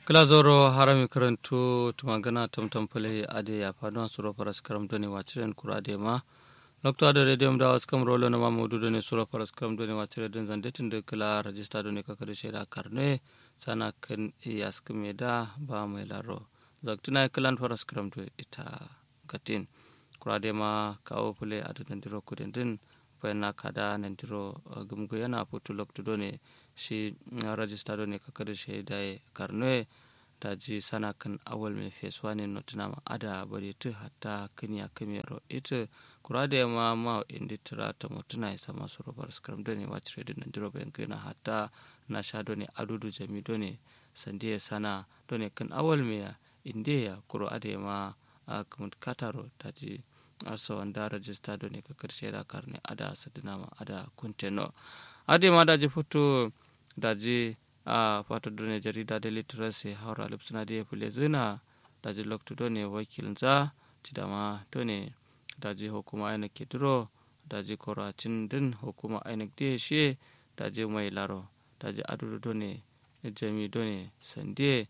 glazoro harami karantu tumagana tamtam pale ade ya fano suro paras karam doni wachiren kura ade ma lokto ade redium da was kam rolo na mamudu doni suro paras karam doni wachire den zande tinde kala register doni kakade sheda karne sana kan iyas da ba mai laro zaktina kalan paras karam do ita gatin kura ade ma kawo pale ade nandiro kuden din na kada nandiro gumgo yana putu lokto doni shi rajista do ne kakar shaida karnoe da ji sana kan awal mai fesuwa ne notinama ada bari tu hatta kanya kamero ita kura da yamma ma indi tira ta mutuna ya sama su robar skram do ne wacce redin nan diro bayan kai na hatta na sha do ne adudu jami do ne sandiya sana do ne kan awal mai inde ya kuro ada yamma a kamut kataro ta ji asa wanda rajista do ne kakar shaida karne ada sadinama ada kunteno ade ma daji foto daji a fata done jarida da literacy haura lipsuna da ya fule zina daji lokto done wakilin tidama done daji hukuma aina ke duro daji koracin din hukuma aina da shi daji mai laro daji adudu done jami done sande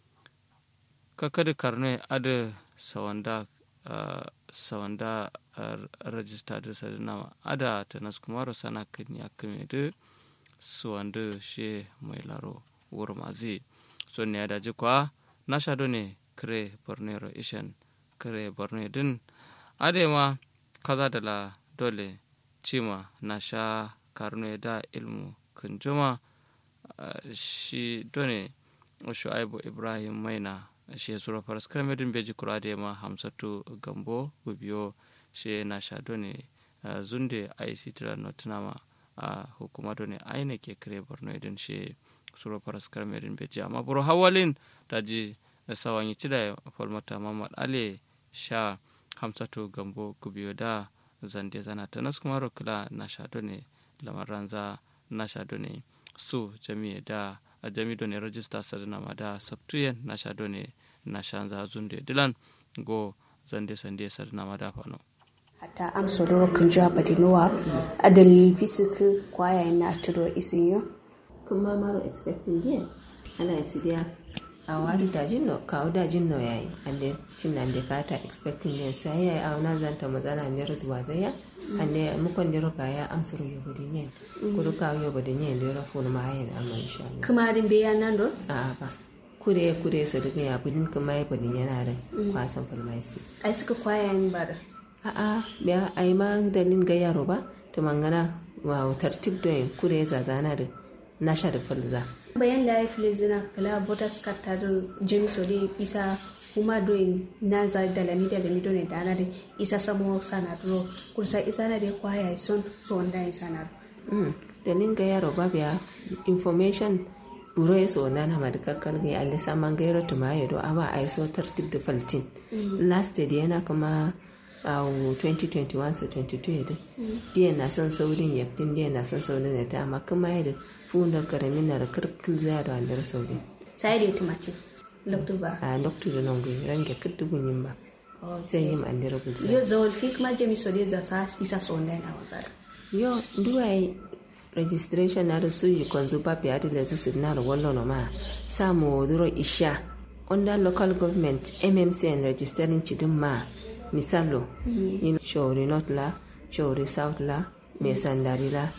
kakadi karne ada sawanda sawanda rajista da sadinama ada ta naskumaro sana kan ya kame da suwandu she mai laro wuro mazi so ne da ji kwa na shado ne kire borneo ishan kire borneo din adema kaza da la dole cima na sha karno da ilmu kunjuma shi done shu'aibu ibrahim maina shi sura faras kramedin beji kura da ma hamsatu gambo gubiyo shi na sha done zunde aisi tira notinama a hukuma ne aina ke kare borno idan shi suro faras karmerin beji amma buru hawalin daji sawan yi cida falmata mamad ale sha hamsatu gambo gubiyo da zande zana ta nasu kuma rokula na sha ne lamaran za na sha ne su jami'a da a jami ne rajista sadana ma da sabtuyen na sha ne na sha za zunde dilan go zande sande sadana ma da fano hata am sodoro kan jwa badinowa adali bisik kwaya na turo isinyo kuma maro expecting yen ana isidia a wadi dajin no kawo dajin no yayi ande cin nan de kata expecting yen sai yayi a wana zanta mazana ne zuwa zaya ande mukon diro kaya am soro yobodi yen kudu kawo yobodi yen diro fulu ma yen amma insha Allah kuma din be yanan do a ba kure kure so daga ya budin kuma ya budin yana da kwasan falmaisi ai suka kwaya ni bada a'a biya ai ma dalin ga yaro ba to mangana wa tartib do en kure zazana da nasha da falza bayan da ya fi zina kala botas karta da james ode isa kuma do na za da lami da lami do ne da ana da isa samo sana duro kursa isa na da kwaya son so wanda ya sana dalin ga yaro ba biya information buro ya so na ma da kakkal ga alle saman ga yaro tuma ya do aba ai so tartib da faltin last day yana kuma a 2021 so 22 yadda diya na son saurin yaktin diya na son saurin ya ta amma kuma yadda funda karamin na da kirkil zaya da wandar saurin sai da tumati lokto ba a lokto da nan gwi range kirtu gunyin ba sai yi mandira gulza yo zawal fi kuma jami so da za isa so wanda yana wazara yo duwai registration na da su yi kwanzu ba fiye da lazi su na da wallo ma samu duro isha under local government mmcn registering chidin ma misalo yin shori north la shori south la mai sandari la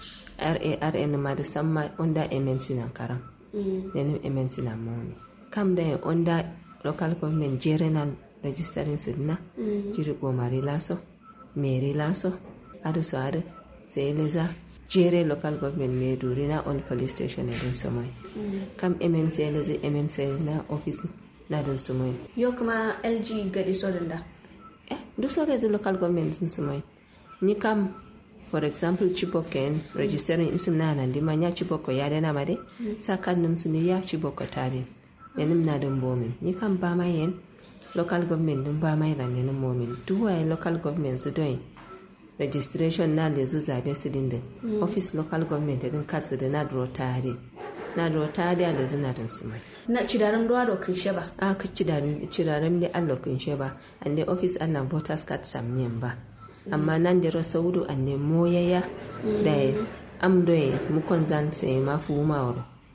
rarn ma da samma onda mmc na karam yanin mmc na mawani kam da yin onda local government general registering sidna jiri gomari laso meri laso adu so adu sai leza jere local government mai duri na on police station na din samai kam mmc leza mmc na office na din samai yo kuma lg gadi sodin da duk sauka yanzu local government sun su mai ni kam for example chibok en registering isim na nan dima ya chibok ya dana ma de sa kan num su ne ya chibok tare ne nim na dun bomin ni kam ba mai yen local government dun ba mai ran ne momin duk waye local government su don registration na da zu zabe su din office local government din katsu da na duro tare na duro tare da zina din su mai na cidaran ruwa da kun sheba a ka ciraren da allah kun sheba an da office an nan voters card samniyan ba amma nan da rasa wudu an ne moyaya da am doye mukon zan sai ma fu mawar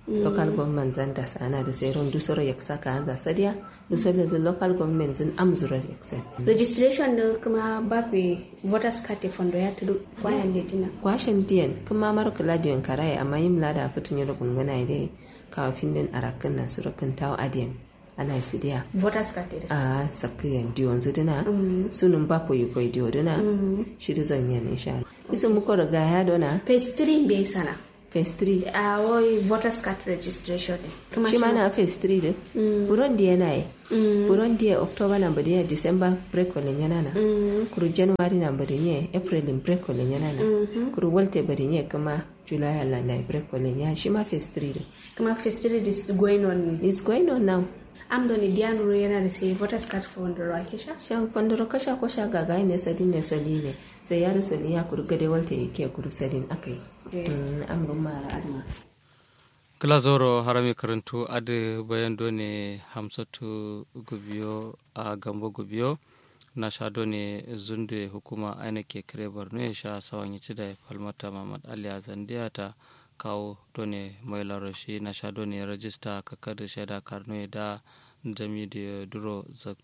local government zan da sana da sai ron dusoro yaksa ka hanza sadiya dusoro da local government zan amzura yaksa registration da kuma bape voters card te fondo ya tudu kwayan da tina kwashin diyan kuma mara kula diyan karaye amma yin lada fitun yaro gungana dai kawafin din arakan na surukan tawo adiyan ana sidiya voters card te a sakiyan diyon zidina sunun bapo yi koi diyo dina shiri zan yi insha Allah isin muko riga ya dona phase 3 bai sana phase 3 a wai voters card registration ne kuma shi ma na phase 3 din buron diya na yi buron diya october na badiya december break walen yana na kuru january na badiya april in break walen yana na kuru walte badiya kuma july allah na break walen ya shi ma phase 3 din kuma phase 3 is going on is going on now am do ni diya nuru yana da sai voters card fondo ra kisha shan fandoro kasha ko sha gaga ne sadin ne soli ne sai ya soli ya kuru gade walte yake kuru sadin akai amrun mara adma kila zoro harami karantu adi bayan done hamsatu gubiyo a gambo gubiyo na sha done zunde hukuma aina ke kire borno ya sha sawan yi da falmata mamad ali zandiya ta kawo done mai laroshi na sha done rajista kakar da shaida karno da jami da duro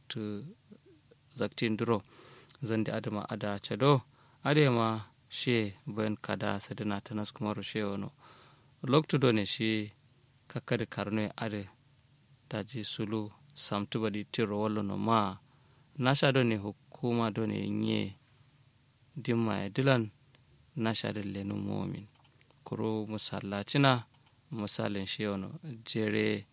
zaktin duro zandi adama ada chado adema she bayan kada sadina tanas kuma rushe wano loktudo ne shi kakkadi karnoe ade daji sulu samtu baɗi tiro wallo no ma nasha do ne hukuma do ne nye dimma e dilan nasha de lenu momin kuro musallacina misalin shi wano jere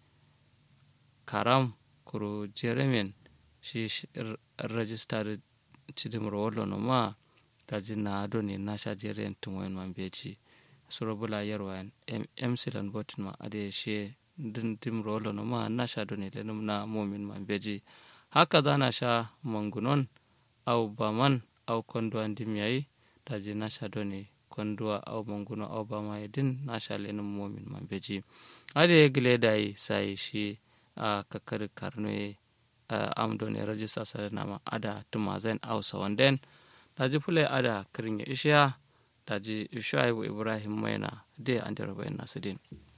karam kuro jere men shi rajista da cidimro wallo no ma daji na do ne nasha jere en tumoyen man beji surabula yarwa emsilan botin ma ade she din dim rolo no ma na sha doni le na momin man beji haka za na sha mangunon au baman au kondwa ndim yayi daji na sha doni kondwa au manguno au bama din na sha le momin man beji ade gile dai sai shi a kakar karnoe am doni rajista sa nama ada tumazen au sawanden daji fule ada kirin ya ishiya daji shuaibu ibrahim maina de an bayan nasu din